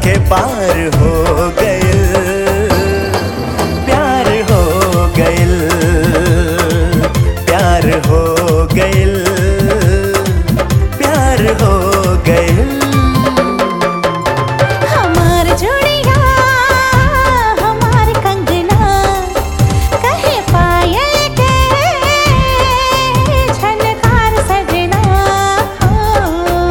के पार हो गइल प्यार हो गइल प्यार हो गइल प्यार हो गइल हमार जोड़िया हमार कंगना कहे पायल के झनकार सजना हो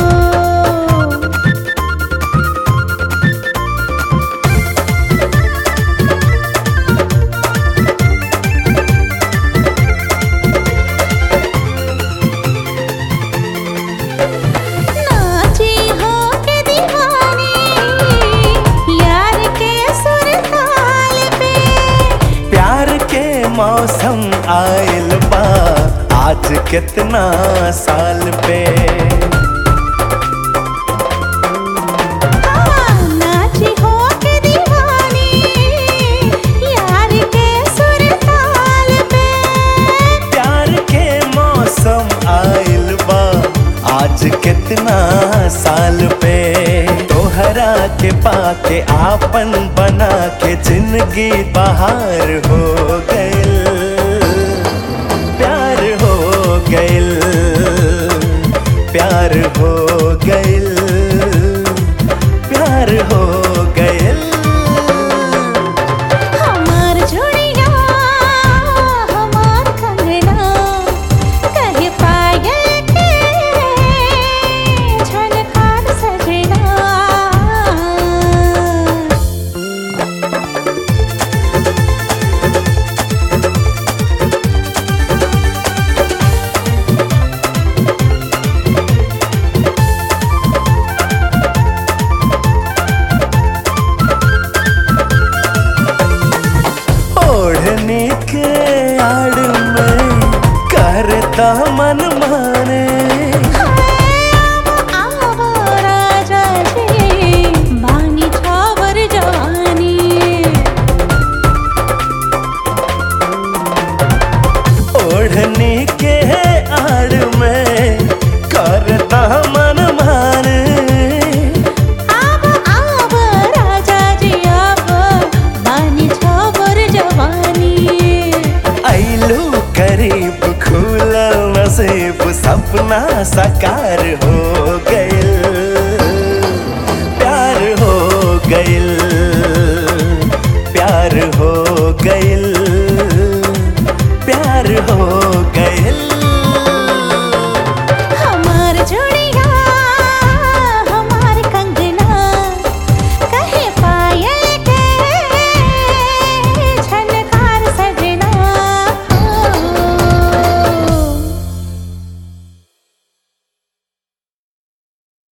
नाची हो के दीवानी यार के सुर ताल पे प्यार के मौसम आयल बा आज कितना साल पे हाँ, नाची हो के दीवानी यार के सुर ताल पे प्यार के मौसम आयल बा आज कितना साल पे तोहरा के पाके आपन बना के जिंदगी बाहर हो गइल प्यार हो गइल प्यार हो गइल प्यार हो गइल हमार जोड़िया हमार कंगना कहे पायल के झनकार सजना ओढ़ने के आड़ में करता मन माने आवो राजा जी बानी छावर जवानी ओढ़ने के आड़ में करता मन माने आव आव राजा जी आव बानी छावर जवानी ऐलू करीब खुलल नसीब सपना साकार हो गइल प्यार हो गइल प्यार हो गइल प्यार हो